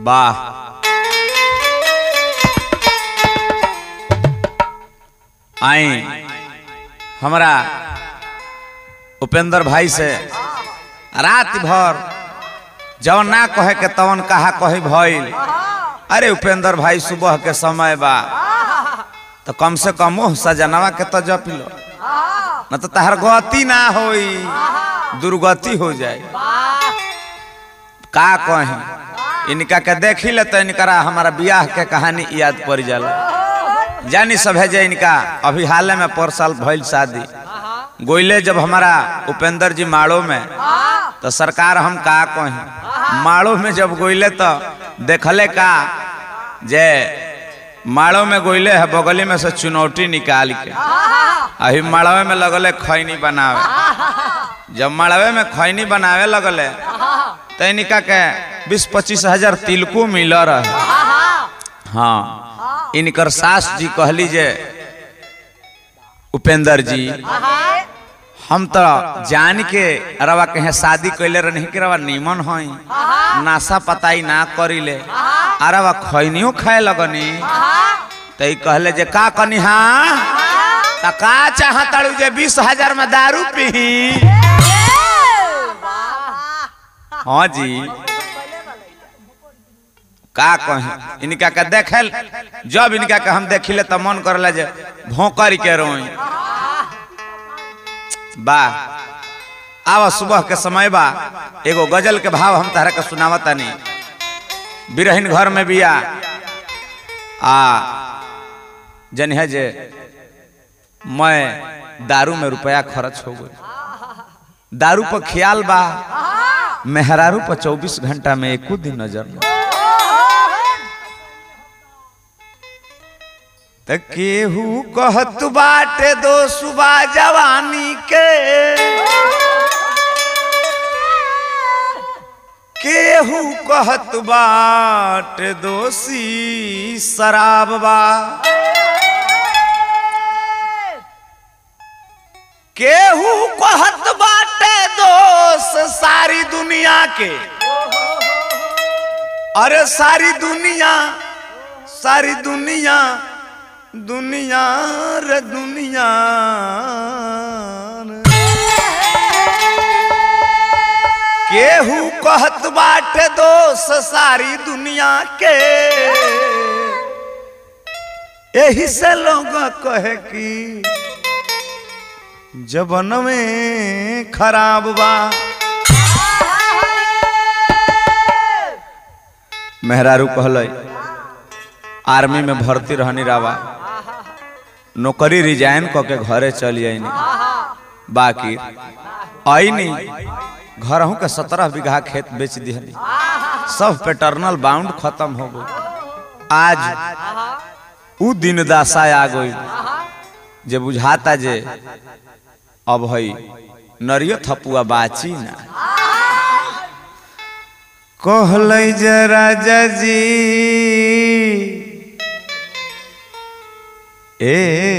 वाह आई हमरा उपेंद्र भाई से रात भर जवन ना कहे के तवन कहा कही भइल अरे उपेंद्र भाई सुबह के समय बा तो कम से कम ओह सजनवा के तो जप लो न तो तहर गति ना होई दुर्गति हो जाए का कही इनका के देखी ले तो इनकरा हमारा बियाह के कहानी याद पड़ जाला जानी सब है जे इनका अभी हाल में पर साल भइल शादी गोइले जब हमारा उपेंद्र जी माड़ो में तो सरकार हम का कही माड़ो में जब गोइले तो देखले का जे माड़ो में गोइले है बगली में से चुनौती निकाल के अभी माड़वे में लगले खैनी बनावे जब माड़वे में खैनी बनावे लगले तो इनका के बीस पच्चीस हजार तिलकू मिल रहे हाँ इनकर सास जी कहली जे उपेंद्र जी हम तो जान के रवा कहे शादी कैले रही कि रवा नीमन हई नाशा पताई ना करिले अरवा खैनियो खाए लगनी तो ई कहले जे का कनी हाँ तो का चाहताड़ू जे बीस हजार में दारू पी हाँ जी का कहे इनका के देखल जब इनका के हम देखिले तो मन करला जे भोंकर के रोई बा आवा सुबह के समय बा एगो गजल के भाव हम तारा के सुनावता नहीं बिरहिन घर में बिया आ जन है जे मैं दारू में रुपया खर्च हो गई दारू पर ख्याल बा मेहरारू पर चौबीस घंटा में एको दिन नजर न त केहू कहत बाटे दो सुबह जवानी के केहू कहत बाटे दोषी शराब बा केहू कहत बाटे दोष सारी दुनिया के अरे सारी दुनिया सारी दुनिया दुनिया रे दुनिया केहू कहत बाटे दोष सारी दुनिया के यही से लोग कहे कि जबन में खराब बा मेहरारू कहल आर्मी में भर्ती रहनी रावा नौकरी रिजाइन क के घरे चली आईनी बाकी आईनी घर के सत्रह बीघा खेत बेच दिहनी सब पेटर्नल बाउंड खत्म हो गई आज उ दिन दासा आ गई जे बुझाता जे अब हई नरियो थपुआ बाची ना कहल जे राजा जी ए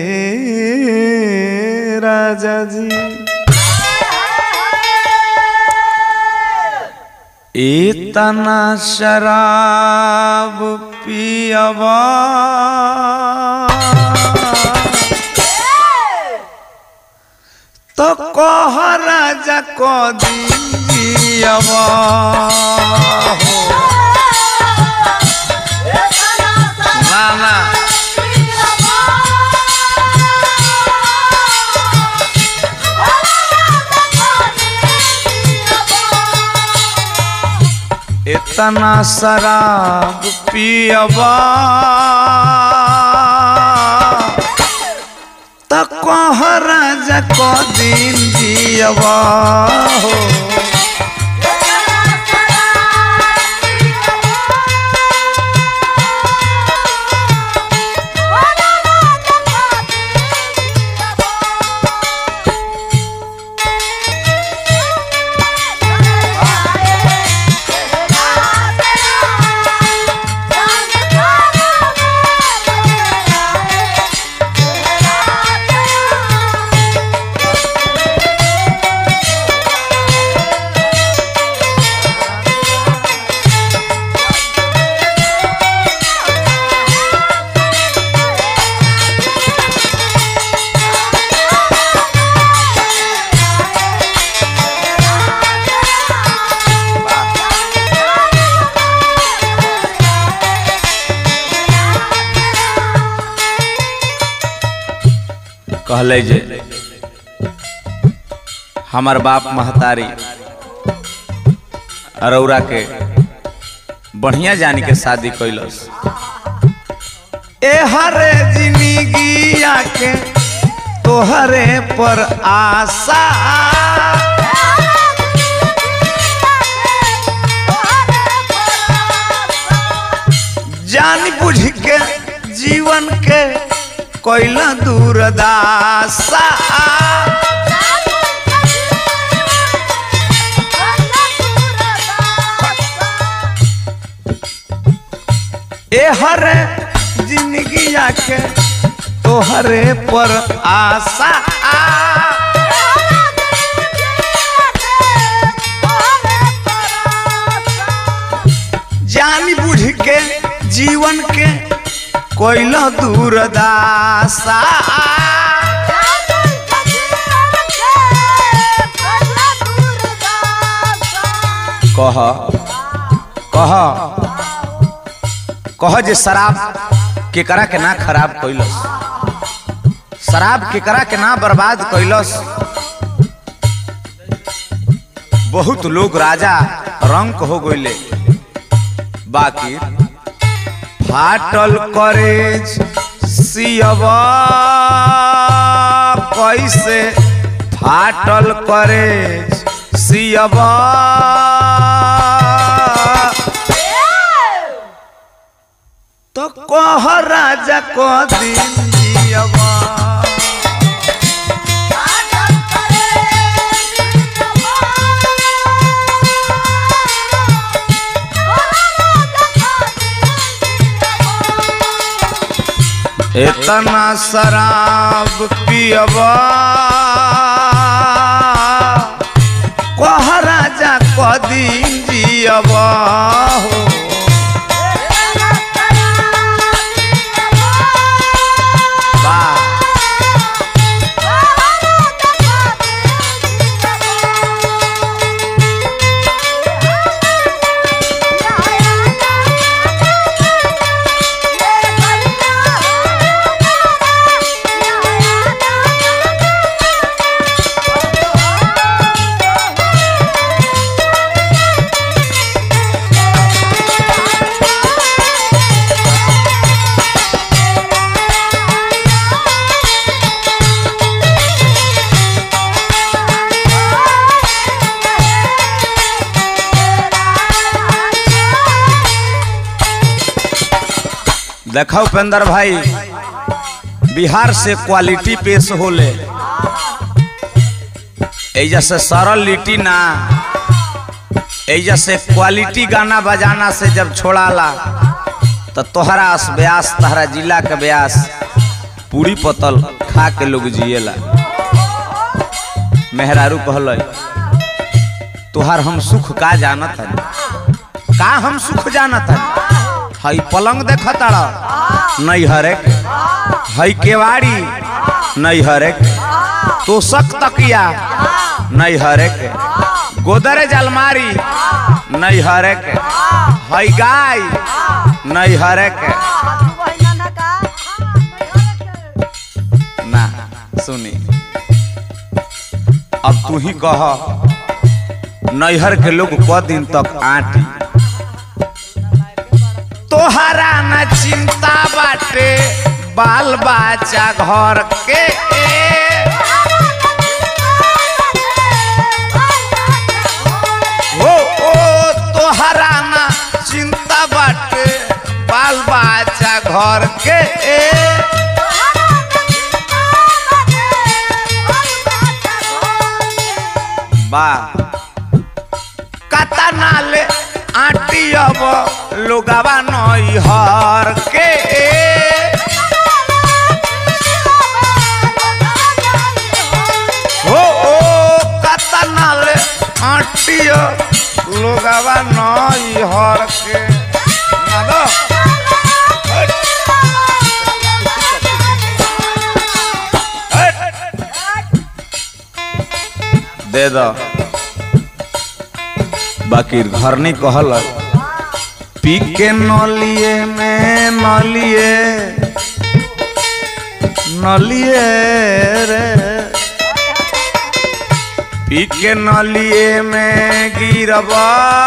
राजा जी इतना शराब पियबा तो कह राजा को दीजियबा ना ना इतना शराब पियबा तो कह राजा को दिन जियबा हो कहले जे हमार बाप महतारी अरौरा के बढ़िया जानी के शादी कैलस ए हरे जिंदगी के तोहरे पर आशा जान बुझ के जीवन के कोइला दूरदासा ए हरे जिंदगी के तोहरे पर आशा जान बुझ के जीवन के कोइला दूरदासा कह कह कह जे शराब केकरा के ना खराब कैलस शराब केकरा के ना बर्बाद कैलस बहुत लोग राजा रंक हो गईले बाकी फाटल करेज सियबा कैसे फाटल करेज सियबा तो कह राजा को दिन जियबा इतना शराब पियबा कह राजा को दिन जियबा हो वाह देखो उपेंद्र भाई बिहार से क्वालिटी पेश होले एजा से सरल लिटी ना एजा से क्वालिटी गाना बजाना से जब छोड़ाला तो तोहरा अस ब्यास तहरा जिला के ब्यास पूरी पतल खा के लोग जिएला मेहरारू कहल तुहार हम सुख का जानत हन का हम सुख जानत हन हई पलंग देख ताड़ा नहीं हरेक हई केवाड़ी नहीं हरेक तोसक तकिया नहीं हरेक गोदरेज अलमारी नहीं हरेक हई गाय नहीं हरेक ना सुनी अब तू ही कह नैहर के लोग क दिन तक आटी तोहरा न चिंता बाटे बाल बच्चा घर के हो ओ तोहरा न चिंता बाटे बाल बच्चा घर के बा कता नाले आटी अब लोगवा नैहर के हो ओ कता नाले आटी लोगवा नैहर के ना दो हट। हट। दे दो बाकी घर नहीं कहल पी के नलिए में नलिए नलिए रे पी के नलिए में गिरबा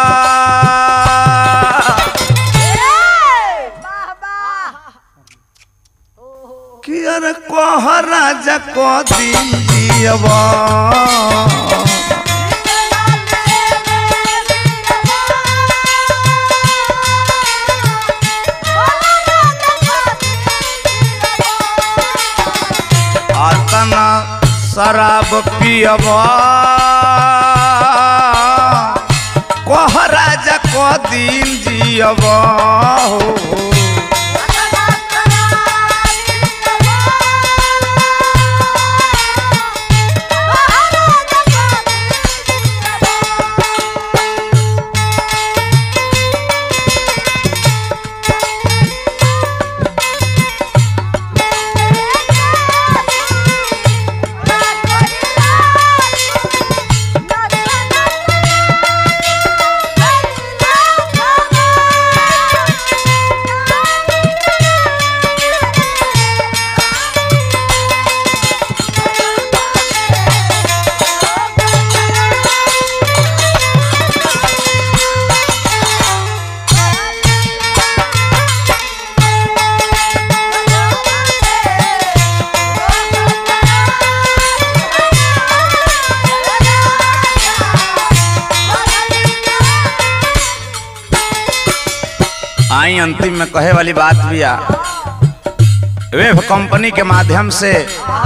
कि अरे कह राजा को दिन जियबा आतना शराब पियबा कह राजा को दिन जियबा हो आई अंतिम में कहे वाली बात भैया वेब कंपनी के माध्यम से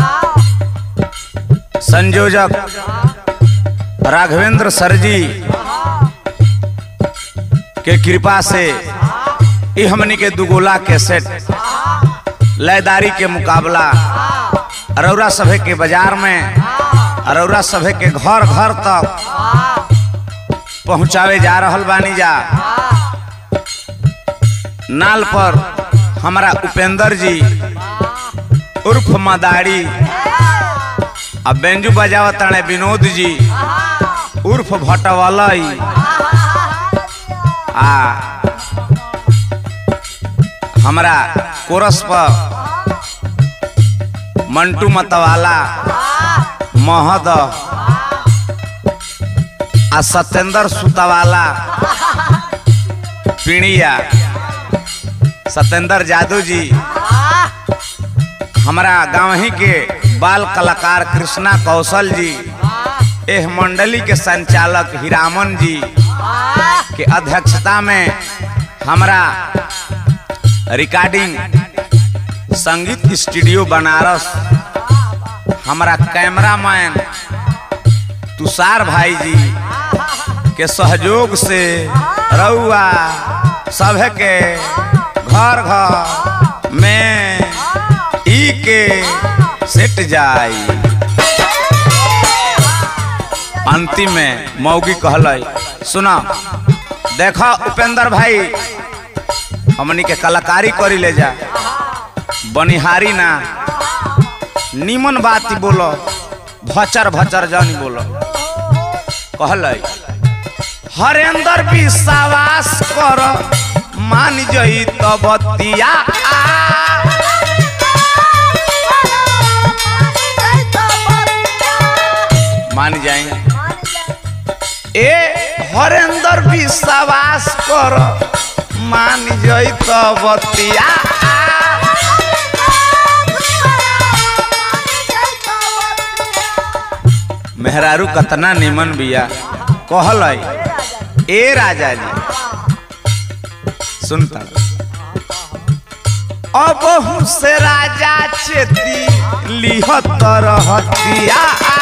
संयोजक राघवेंद्र सर जी के कृपा से ई हमनी के दुगोला के सेट लयदारी के मुकाबला अरौरा सभे के बाजार में अरौरा सभे के घर घर तक पहुंचावे जा रहल बानी जा नाल पर हमारा उपेंद्र जी उर्फ मदारी आ बेंजू बजावत ताणे विनोद जी उर्फ भटवलई आ हमारा कोरस पर मंटू मतवाला महद आ सत्येंद्र सुतवाला पीड़िया सत्येंद्र जादू जी हमारा गांव ही के बाल कलाकार कृष्णा कौशल जी एह मंडली के संचालक हिरामन जी के अध्यक्षता में हमारा रिकॉर्डिंग संगीत स्टूडियो बनारस हमारा कैमरामैन तुषार भाई जी के सहयोग से रउआ सभे के घर घर में ई के सेट जाई अंतिम में मौगी कहल सुना देखा उपेंद्र भाई हमनी के कलाकारी करी ले जा बनिहारी ना निमन बात बोलो भचर भचर जानी बोलो कहल हरेंद्र विश्वास कर मान जई तो बतिया मान जाए ए हरेंद्र विश्वास कर मान जई तो बतिया मेहरारू कतना निमन बिया कहल ए राजा जी सुनता अब से राजा चेती लिहत रहतिया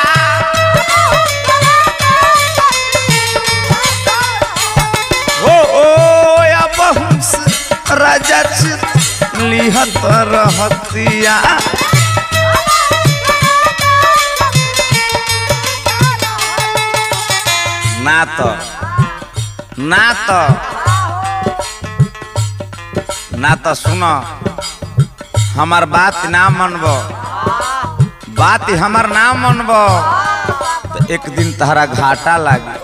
ओ ओ अब से राजा चेती लिहत रहतिया ना तो ना तो ना तो सुनो हमार बात ना मनबो बात हमार ना मनबो तो एक दिन तहरा घाटा लागी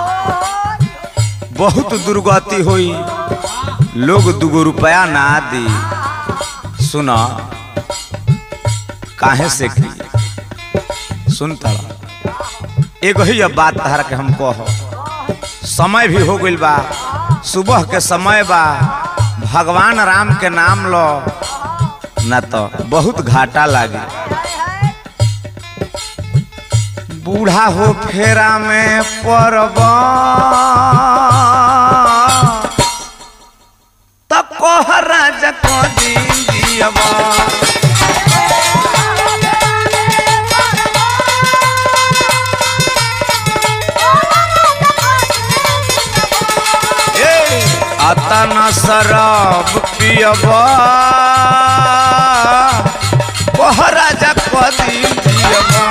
बहुत दुर्गति हुई लोग दुगो रुपया ना दी सुनो काहे से की सुनता रह। एगो ही अब बात तहरा के हम कह समय भी हो गइल बा सुबह के समय बा भगवान राम के नाम लो ना तो बहुत घाटा लागे बूढ़ा हो फेरा में परब त कह राजा को दिन दियबा अतना शराब पियबा कह राजा कदी पियबा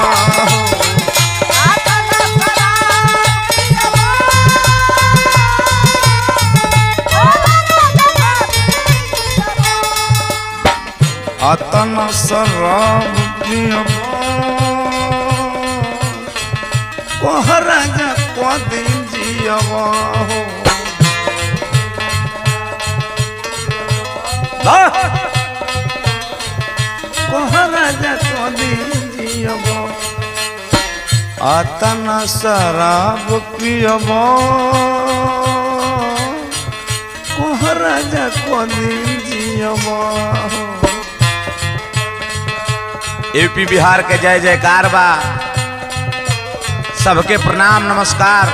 अतना शराब पियबा कह राजा कदी जियबा राजा कदी जियब अतना शराब पियब कह राजा कदी जियब यूपी बिहार के जय जयकार बा सबके प्रणाम नमस्कार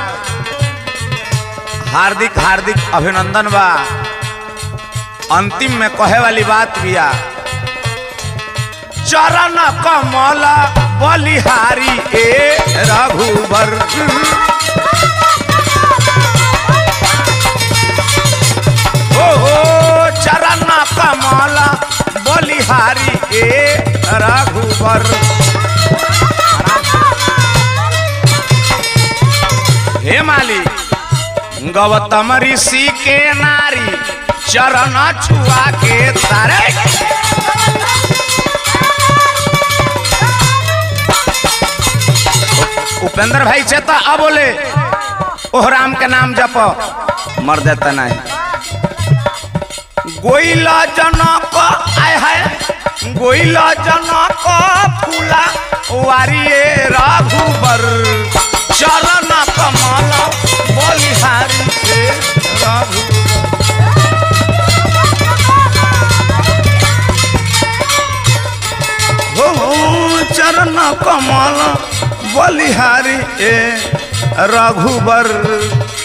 हार्दिक हार्दिक अभिनंदन बा अंतिम में कहे वाली बात बिया चरण कमल बलिहारी ए रघुबर ओ हो चरण कमल बलिहारी ए रघुबर हे माली गौतम ऋषि के नारी चरण छुआ के तारे उपेंद्र भाई से तो अब बोले ओह राम के नाम जप मर देता नहीं गोइला जनक आय है गोइला जनक फूला वारिये रघुबर चरण कमल बलिहारी से रघुबर हो चरण कमल बलिहारी ए रघुबर